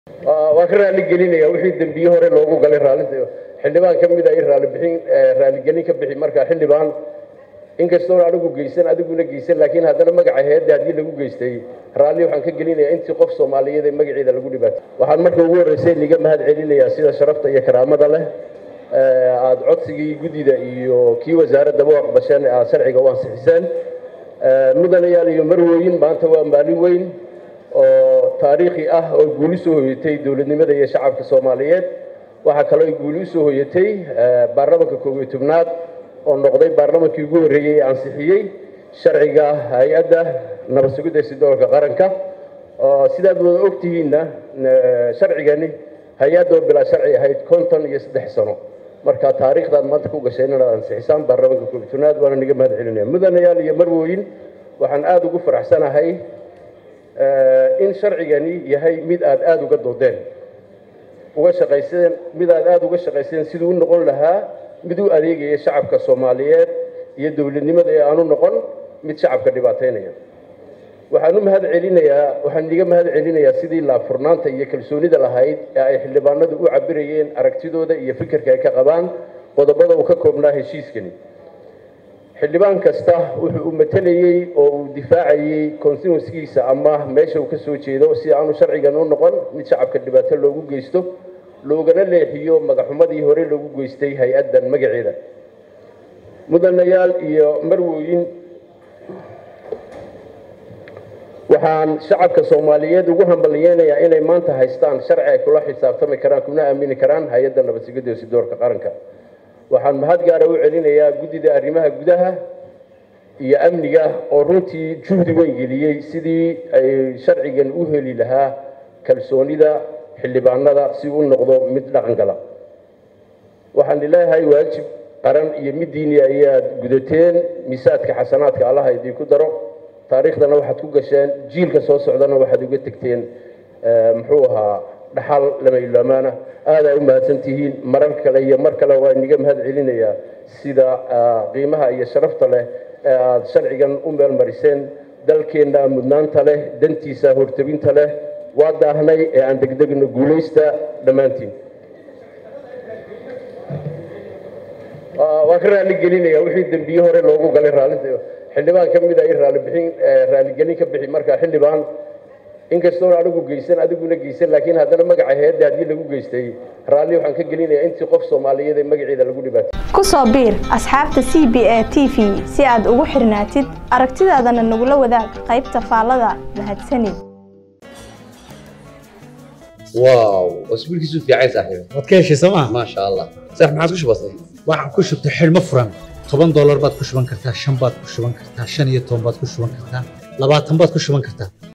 waa ka raali gelinaya wixii dembiye hore loogu galay raalli xildhibaan ka mid a i raali bixin raaligelin ka bixi marka xildhibaan inkastoona anigu geysan adiguna geysan laakiin haddana magaca heedda haddii lagu geystay raalli waxaan ka gelinayaa intii qof soomaaliyeed ee magaceeda lagu dhibaatay waxaan marka ugu horreysay niga mahad celinayaa sida sharafta iyo karaamada leh aada codsigii guddida iyo kii wasaaraddaba u aqbasheen aad sharciga u ansixiseen mudanayaal iyo marwooyin maanta waa maalin weyn oo taariikhi ah oo guuli soo hoyatay dowladnimada iyo shacabka soomaaliyeed waxaa kaloo ay guuli usoo hoyatay baarlamanka koob iyo tobnaad oo noqday baarlamankii ugu horreeyey ee ansixiyey sharciga hay-adda nabad sugidda sidoolka qaranka sidaad wada ogtihiinna sharcigani hay-adda oo bilaa sharci ahayd konton iyo saddex sano marka taariikhdaad maanta ku gashay inaad ansixisaan baarlamanka koob iyo tobnaad waana niga mahad celinaya mudanayaal iyo marwooyin waxaan aada ugu faraxsanahay in sharcigani yahay mid aad aada uga doodeen uga shaqayseen mid aad aada uga shaqayseen siduu u noqon lahaa mid u adeegaya shacabka soomaaliyeed iyo dowladnimada ee aanu noqon mid shacabka dhibaataynaya waxaan u mahad celinayaa waxaan iga mahad celinayaa sidii laafurnaanta iyo kalsoonida lahayd ee ay xildhibaanadu u cabirayeen aragtidooda iyo fikirka ay ka qabaan qodobada uu ka koobnaa heshiiskani xildhibaan kasta wuxuu u matelayey oo uu difaacayey constituenskiisa ama meesha uu ka soo jeedo si aanu sharcigan u noqon mid shacabka dhibaato loogu geysto loogana leexiyo magaxumadii hore loogu geystay hay-addan magaceeda mudanayaal iyo marwooyin waxaan shacabka soomaaliyeed ugu hambalyeynayaa inay maanta haystaan sharci ay kula xisaabtami karaan kuna aamini karaan hay-adda nabadsigidda sidoorka qaranka waxaan mahad gaara u celinayaa guddida arrimaha gudaha iyo amniga oo runtii juhdi weyn geliyey sidii ay sharcigan u heli lahaa kalsoonida xildhibaanada si u noqdo mid dhaqan gala waxaan leeyahay waajib qaran iyo mid diini ayaad gudateen miisaadka xasanaadka allaha idinku daro taariikhdana waxaad ku gasheen jiilka soo socdana waxaad uga tegteen muxuu ahaa dhaxal lama ilaamaana aadaa u mahadsan tihiin marar kale iyo mar kale waa iniga mahad celinayaa sida qiimaha iyo sharafta leh ee aada sharcigan u meelmariseen dalkeenna mudnaanta leh dantiisa hortabinta leh waa daahnay ee aan degdegno guulaysta dhammaantiin waa ka raali gelinaya wixii dembiye hore loogu galay raalli xildhibaan ka mid a i raali bixin raaligelin ka bixi marka xildhibaan inkastoona anigu geysan adiguna geysan laakiin haddana magaca heedda haddii lagu geystay raalli waxaan ka gelinayaa intii qof soomaaliyeed ee magaceeda lagu dhibaatay ku soo biir asxaabta c b a t v si aad ugu xirnaatid aragtidaadana nagula wadaag qaybta faallada mahadsanid واو اسبوعك يسوف يا عيسى صاحبي waad ka heshay sooma ما شاء الله صح ما عاد وش بصير waxaad ku shubtay xidhmo furan toban doolar baad ku shuban kartaa shan baad ku shuban kartaa shan iyo toban baad ku shuban kartaa labaatan baad ku shuban kartaa